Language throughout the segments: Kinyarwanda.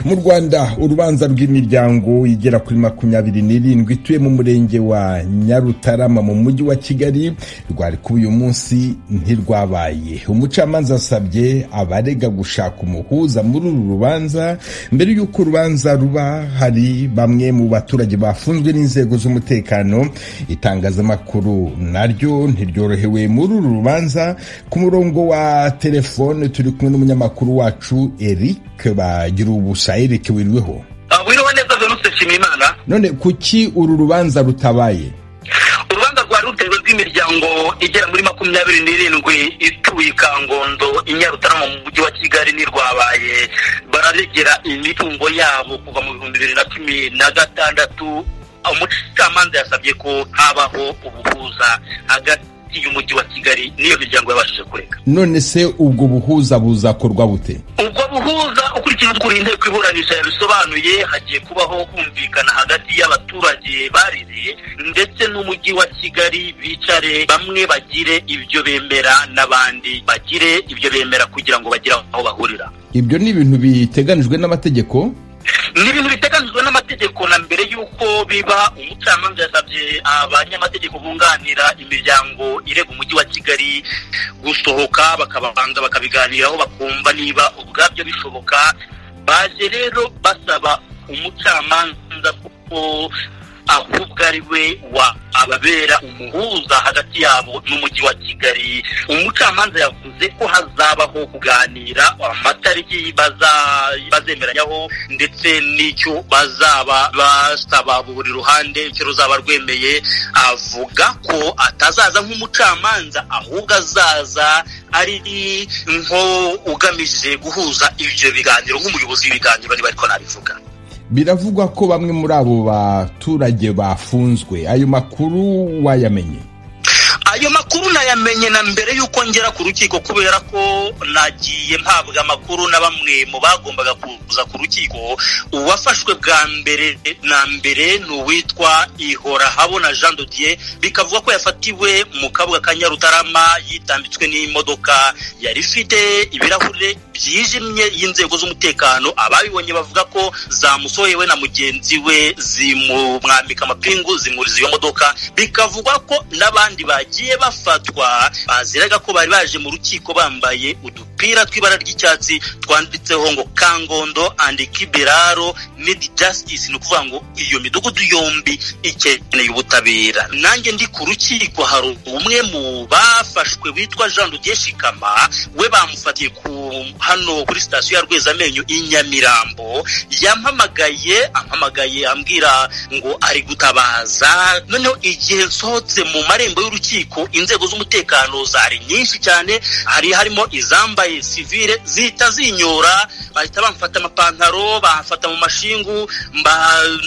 mu rwanda urubanza rw'imiryango igera kuri makumyabiri n'irindwi ituye mu murenge wa nyarutarama mu mujyi wa kigali rwari kuba uyu munsi ntirwabaye umucamanza asabye abarega gushaka umuhuza muri uru rubanza mbere y'uko urubanza ruba hari bamwe mu baturage bafunzwe n'inzego z'umutekano itangazamakuru naryo ntiryorohewe muri uru rubanza ku murongo wa telefone turi kumwe n'umunyamakuru wacu eric bagira ubusa eric wiriweho wiriho neza veruse nshimiyimana none kuki uru rubanza rutabaye urubanza rwa rutego rw'imiryango igera muri makumyabiri n'irindwi ituye i kangondo i nyarutarama mu mujyi wa kigali ntirwabaye bararegera imitungo yabo kuva mu bihumbi bibiri na cumi na gatandatu umucamanza yasabye ko habaho ubuhuza hagati y'umujyi wa kigali niyo miryango yabashije kureka none se ubwo buhuza buzakorwa bute ubwo buhuza ukurikije ukuntu inteko iburanisha yabisobanuye hagiye kubaho kumvikana hagati y'abaturage barireye ndetse n'umujyi wa kigali bicare bamwe bagire ibyo bemera n'abandi bagire ibyo bemera kugira ngo bagire aho bahurira ibyo ni ibintu biteganijwe n'amategeko ni ibintu biteganyijwe n'amategeko na mbere y'uko biba umucamanza yasabye abanyamategeko bunganira imiryango irega umujyi wa kigali gusohoka bakababanza bakabiganiraho bakumva niba ubwabyo bishoboka baje rero basaba umucamanza kuko ahubwo ari we wa ababera umuhuza hagati yabo n'umujyi wa kigali umucamanza yavuze ko hazabaho kuganira amatariki bazemeranywaho ndetse n'icyo bazaba basaba buri ruhande icyo ruzaba rwemeye avuga ko atazaza nk'umucamanza ahubwo azaza ari nko ugamije guhuza ibyo biganiro nk'umuyobozi w'ibiganiro niba ariko nabivuga biravugwa ko bamwe muri abo baturage bafunzwe ayo makuru wayamenye ayo makuru nayamenye na mbere y'uko ngera ku rukiko kubera ko nagiye mpabwa amakuru na bamwe mu bagombaga kuza ku rukiko uwafashwe bwa mbere na mbere ni uwitwa ihora habona jean dodier bikavuga ko yafatiwe mu kabuga ka nyarutarama yitambitswe n'imodoka yari ifite ibirahure byijimye y'inzego z'umutekano ababibonye bavuga ko zamusohewe na mugenzi we zimumwambika amapingu zimuriza iyo modoka bikavugwa ko n'abandi bagiye bafatwa baziraga ko bari baje mu rukiko bambaye udupira tw'ibara ry'icyatsi twanditseho ngo kangondo andi kibiraro nidi jasitisi ni ukuvuga ngo iyo midugudu yombi ikeneye ubutabera nanjye ndi ku rukiko hari umwe mu bafashwe witwa jean rugiye shikama we bamufatiye ku hano kuri sitasiyo ya rwezamenyo i nyamirambo yampamagaye ampamagaye ambwira ngo ari gutabaza noneho igihe nsohotse mu marembo y'urukiko inzego z'umutekano zari nyinshi cyane hari harimo izambaye sivire zihita zinyora bahita bamufata amapantaro bahafata mu mashingu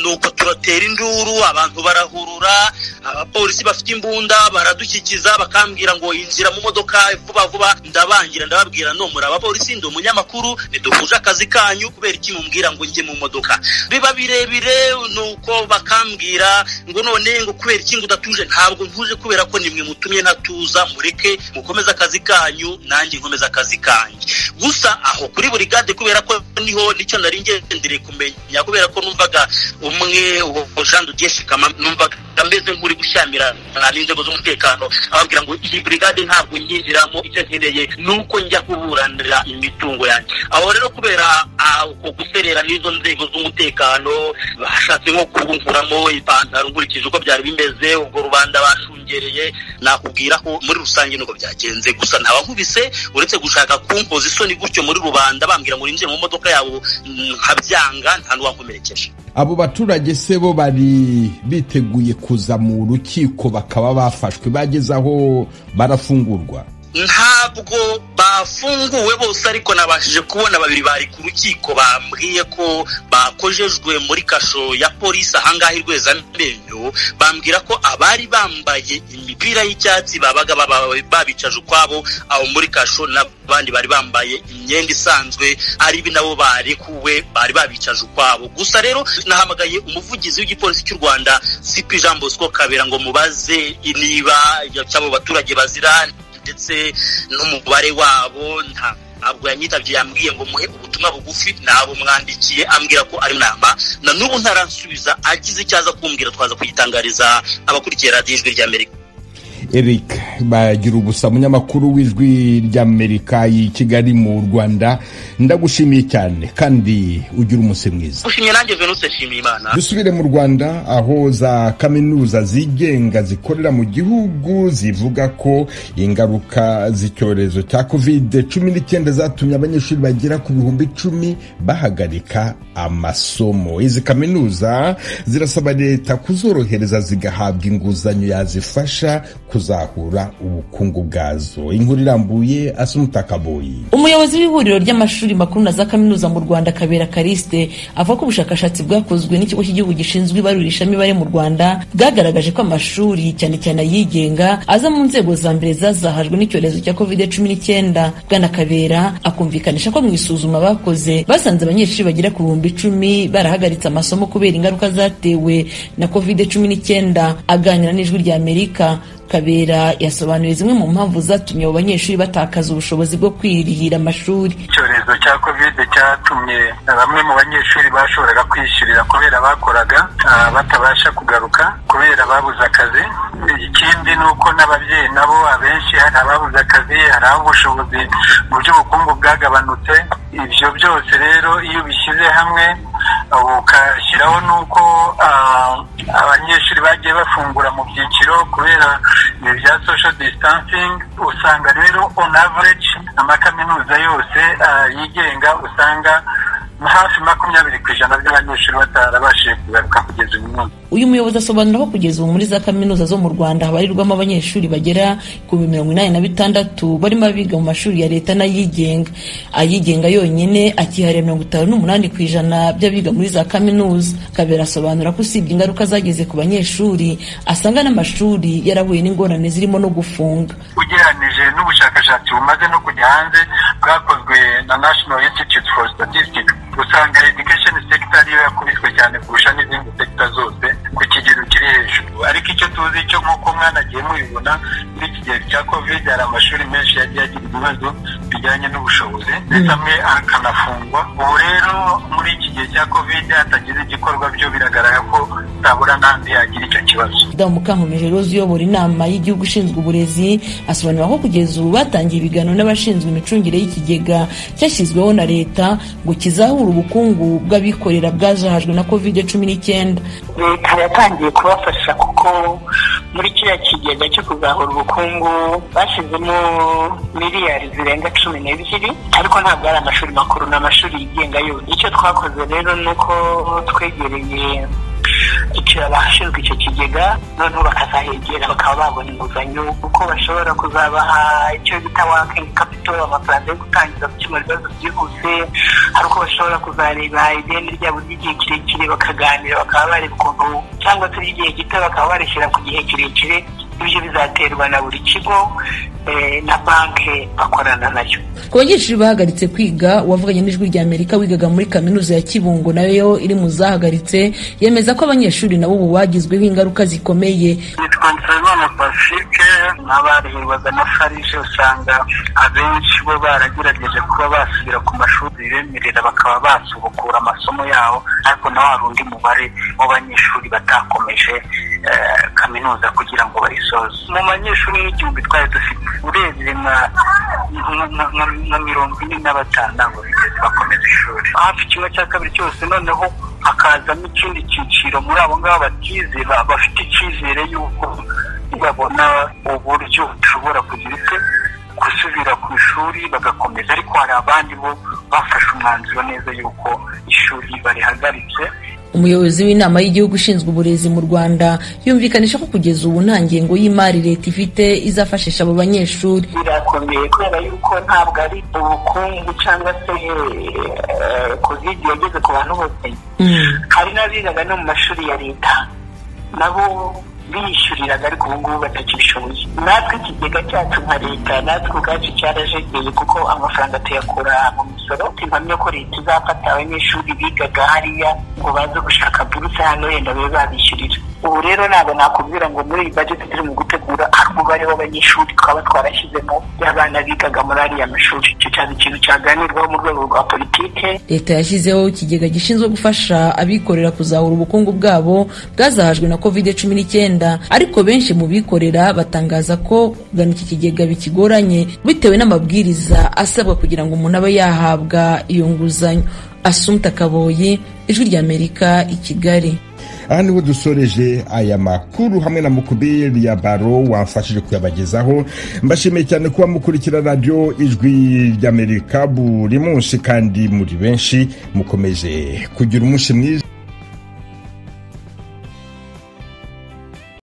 nuko turatera induru abantu barahurura abapolisi bafite imbunda baradukikiza bakambwira ngo yinjira mu modoka vuba vuba ndabangira ndababwira no muri abapolisi ndi umunyamakuru ntiduhuje akazi kanyu kubera iki mubwira ngo njye mu modoka biba birebire ni uko bakambwira ngo none ngo kubera iki ngo udatuje ntabwo ntuje kubera ko nimwe mutumye ntatuza mureke mukomeze akazi kanyu nanjye nkomeze akazi kanyu gusa aho kuri buri gade kubera ko niho nicyo nari ngendere kumenya kubera ko numvaga umwe jean dugiye shikama numvaga ameze nk'uri gushyamira n'inzego z'umutekano ababwira ngo iyi burigade ntabwo nyinjiramo icyo nkeneye ni uko njya kuburanira imitungo yanjye aho rero kubera uko guserera n'izo nzego z'umutekano bashatse nko kubunkuramo ipantaro nkurikije uko byari bimeze ubwo rubanda bashungereye nakubwira ko muri rusange nuko byagenze gusa ntawankubise uretse gushaka kumpoza isoni gutyo muri rubanda bambwira ngo winjire mu modoka yabo nkabyanga nta n'uwankomerekeje abo baturage se bo bari biteguye kuza mu rukiko bakaba bafashwe bageze aho barafungurwa ntabwo bafunguwe bose ariko nabashije kubona babiri bari ku rukiko bambwiye ko bakojejwe muri kasho ya polisi ahangaha amenyo bambwira ko abari bambaye imipira y'icyatsi babaga babicaje ukwabo aho muri kasho n'abandi bari bambaye imyenda isanzwe ari nabo barekuwe bari babicaje ukwabo gusa rero nahamagaye umuvugizi w'igipolisi cy'u rwanda sipi jean bosco kabera ngo mubaze niba cy'abo baturage bazira ndetse n'umubare wabo nta ntabwo yanyitabye yambwiye ngo muhe ubutumwa bugufi ntabwo mwamwandikiye ambwira ko ari inama na n'ubu ntaransubiza agize icyo aza kumbwira twaza kuyitangariza abakurikiye radiyo ijwi ry'amerika eric bagira ubusa munyamakuru w'ijwi ry'amerika i kigali mu rwanda ndagushimiye cyane kandi ugira umunsi mwiza gushimye nanjye venuse nshimiye imana dusubire mu rwanda aho za kaminuza zigenga zikorera mu gihugu zivuga ko ingaruka z'icyorezo cya kovide cumi n'icyenda zatumye abanyeshuri bagera ku bihumbi icumi bahagarika amasomo izi kaminuza zirasaba leta kuzorohereza zigahabwa inguzanyo yazifasha kuzahura ubukungu bwazo inkuru irambuye asumutakaboyi umuyobozi w'ihuriro ry'amashuri makuru na za kaminuza mu rwanda kabera kariste avuga ko ubushakashatsi bwakozwe n'ikigo cy'igihugu gishinzwe ibarurishamibare mu rwanda bwagaragaje ko amashuri cyane cyane ayigenga aza mu nzego za mbere zazahajwe n'icyorezo cya kovide cumi n'icyenda bwana kabera akumvikanisha ko mu isuzuma bakoze basanze abanyeshuri bagera ku bihumbi icumi barahagaritse amasomo kubera ingaruka zatewe na kovide cumi n'icyenda aganira n'ijwi ry'amerika kabera yasobanuye zimwe mu mpamvu zatumye abo banyeshuri batakaza ubushobozi bwo kwirihira amashuri icyorezo cya kovide cyatumye bamwe mu banyeshuri bashoboraga kwiyishyurira kubera bakoraga batabasha kugaruka kubera babuze akazi ikindi ni uko n'ababyeyi nabo abenshi hari ababuze akazi hari aho ubushobozi mu by'ubukungu bwagabanutse ibyo byose rero iyo ubishyize hamwe ukashyiraho n'uko abanyeshuri bagiye bafungura mu byiciro kubera ibi bya social distancing usanga rero on average amakaminuza yose yigenga usanga hafi makumyabiri ku ijana by'abanyeshuri batarabashije kugaruka kugeza uyu munsi uyu muyobozi asobanura ko kugeza ubu muri za kaminuza zo mu rwanda habarirwamo abanyeshuri bagera ku bihumbi mirongo inani na bitandatu barimo abiga mu mashuri ya leta n'ayigenga ayigenga yonyine akihariye mirongo itanu n'umunani ku ijana by'abiga muri za kaminuza kabera asobanura ko usibye ingaruka zageze ku banyeshuri asanga n'amashuri yarahuye n'ingorane zirimo no gufunga ugereranije n'ubushakashatsi bumaze no kujya hanze bwakozwe na national institute for statistics usanga education sector ariyo yakubiswe cyane kurusha n'izindi sector zose ku kigero kiri hejuru ariko icyo tuzi cyo nk'uko mwana agiye mubibona muri iki gihe cya covid hari amashuri menshi yagiye agira ibibazo bijyanye n'ubushobozi ndetse amwe akanafungwa ubu rero muri iki gihe cya covid hatagize igikorwa byo biragaragara ko utabura n'andi yagira icyo kibazo damu mukankomeje rose uyobora inama y'igihugu ishinzwe uburezi asobanura ko kugeza ubu batangiye ibiganiro n'abashinzwe imicungire y'ikigega cyashyizweho na leta ngo kizahura ubukungu bw'abikorera bwajahajwe na covid cumi n'icyenda leta yatangiye kubafasha kuko muri kiriya kigega cyo kuzahura ubukungu bashyizemo miliyari zirenga cumi n'ebyiri ariko ntabwo ari amashuri makuru ni amashuri yigenga yo icyo twakoze rero ni uko twegereye icyo abashinzwe icyo kigega noneho bakazahegera bakaba babona inguzanyo kuko bashobora kuzabaha icyo bita wakingi kapito amafaranga yo gutangiza gukemura ibibazo byihuse hari uko bashobora kuzareba ideni ryabo ry'igihe kirekire bakaganira bakaba bareba ukuntu cyangwa se ry'igihe gito bakaba barishyira ku gihe kirekire ibyo bizaterwa na buri kigo na banki bakorana nayo ku banyeshuri bahagaritse kwiga uwavuganye n'ijwi rya amerika wigaga muri kaminuza ya kibungo nayo iri mu zahagaritse yemeza ko abanyeshuri nabo ubu bagizweho ingaruka zikomeye nitwa nsabimana pasike n'abarihirwaga na farije usanga abenshi bo baragerageje kuba basubira ku mashuri bibemerera bakaba basubukura amasomo yabo ariko nawe hari undi mubare w'abanyeshuri batakomeje kaminuza kugira ngo bayisoze mu banyeshuri n'igihumbi twari dufite urebye nka mirongo ine na batanu ntabwo bigeze bakomeza ishuri hafi kimwe cya kabiri cyose noneho hakazamo ikindi cyiciro muri abo ngabo batizera bafite icyizere y'uko babona uburyo bushobora kugira icyo gusubira ku ishuri bagakomeza ariko hari abandi bo bafashe umwanzuro neza y'uko ishuri barihagaritse umuyobozi w'inama y'igihugu ushinzwe uburezi mu rwanda yumvikanisha ko kugeza ubu nta ngengo y'imari leta ifite izafashisha abo banyeshuri birakomeye kubera yuko ntabwo ari ubukungu cyangwa se kovide yageze ku bantu bose hari n'abigaga no mu mashuri ya leta nabo biyishyuriraga ariko ubu ngubu batakibishoboye natwe ikigega cyacu nka leta natwe ubwacu cyarajegeye kuko amafaranga tuyakura mu misoro impamya ko leta izafata abanyeshuri bigaga hariya ngo baze gushaka buruse hano yenda babe babishyurira ubu rero ntabwo nakubwira ngo muri iyi bajeti turimo gutegura hari umubare w'abanyeshuri twaba twarashyizemo y'abana bigaga muri ariya mashuri icyo cyaba ikintu cyaganirwaho mu rwego rwa politike leta yashyizeho ikigega gishinzwe gufasha abikorera kuzahura ubukungu bwabo bwazahajwe na covid cumi n'icyenda ariko benshi mu bikorera batangaza ko kugana iki kigega bikigoranye bitewe n'amabwiriza asabwa kugira ngo umuntu abe yahabwa iyo nguzanyo asumta kaboyi ijwi ry'amerika i kigali aha niho dusoreje aya makuru hamwe na mukubiri ya baro wamfashije kuyabagezaho mbashimiye cyane kuba mukurikira radiyo ijwi ry'amerika buri munsi kandi muri benshi mukomeje kugira umunsi mwiza